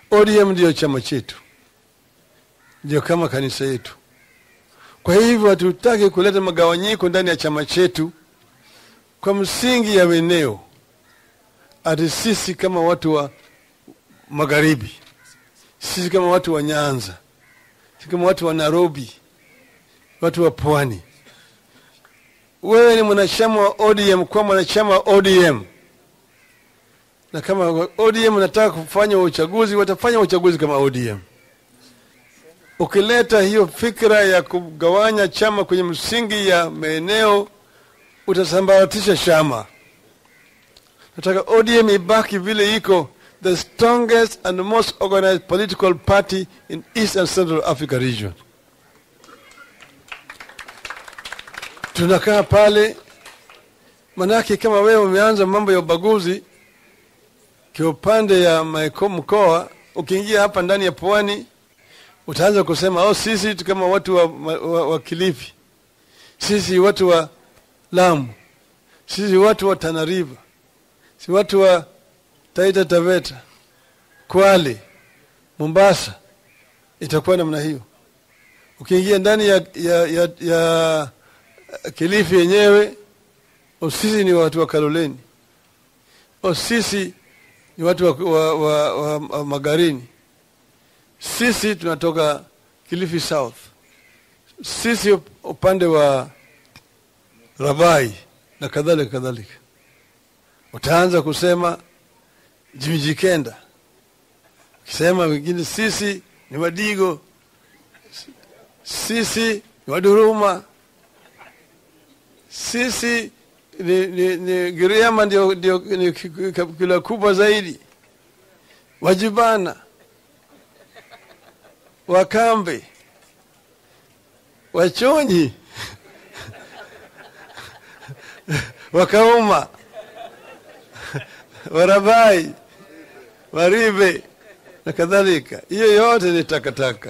ODM ndio chama chetu, ndio kama kanisa yetu. Kwa hivyo hatutaki kuleta magawanyiko ndani ya chama chetu kwa msingi ya eneo, ati sisi kama watu wa magharibi, sisi kama watu wa Nyanza, sisi kama watu wa Nairobi, watu wa pwani. Wewe ni mwanachama wa ODM, kwa mwanachama wa ODM, na kama ODM unataka kufanya uchaguzi, watafanya uchaguzi kama ODM. Ukileta hiyo fikra ya kugawanya chama kwenye msingi ya maeneo, utasambaratisha chama. Nataka ODM ibaki vile iko, the strongest and most organized political party in East and Central Africa region. Tunakaa pale, manake kama wewe umeanza mambo ya ubaguzi kiupande ya maeko mkoa, ukiingia hapa ndani ya pwani utaanza kusema oh, sisi tu kama watu wa, wa, wa Kilifi, sisi watu wa Lamu, sisi watu wa Tana River, si watu wa Taita Taveta, Kwale, Mombasa. Itakuwa namna hiyo. Ukiingia ndani ya, ya, ya, ya Kilifi yenyewe, oh, sisi ni watu wa Kaloleni, oh, sisi ni watu wa, wa, wa, wa, wa Magarini sisi tunatoka Kilifi South, sisi upande wa Rabai na kadhalika kadhalika. Utaanza kusema Jimijikenda, ukisema wengine sisi ni Wadigo, sisi ni Waduruma, sisi ni, ni, ni Giriama ndio, ndio ni kabila kubwa zaidi, Wajibana Wakambe, Wachonyi, Wakauma, Warabai, Waribe na kadhalika. Hiyo yote ni takataka.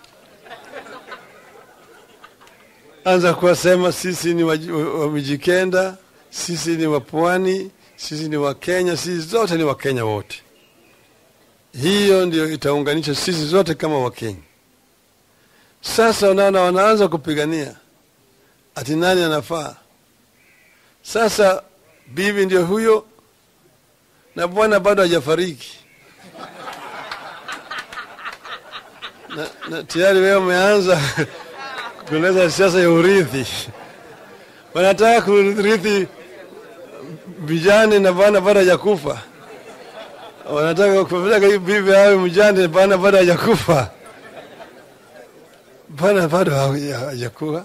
Anza kuwasema sisi ni Wamijikenda, sisi ni Wapwani, sisi ni Wakenya, sisi zote ni Wakenya wote. Hiyo ndio itaunganisha sisi zote kama Wakenya. Sasa unaona, wanaanza kupigania ati nani anafaa. Sasa bibi ndio huyo na bwana bado hajafariki na, na tayari wewe umeanza kuleta siasa ya urithi. Wanataka kurithi vijana na bwana bado hajakufa wanataka kupeleka bibi awe mjane, bana bado hajakufa, bana bado hajakufa.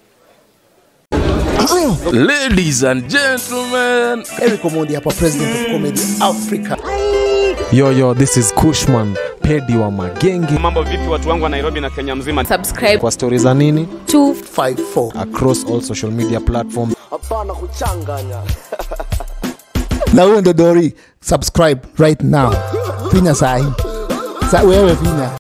Ladies and gentlemen, Eric Omondi hapa, president of comedy Africa. Yo, yo, this is Kushman Pedi wa Magenge. Mambo vipi watu wangu wa Nairobi na Kenya mzima? subscribe Kwa stori za nini 54 across all social media platforms. hapana kuchanganya na huyo ndo Dori, subscribe right now, finya sahi sa wewe finya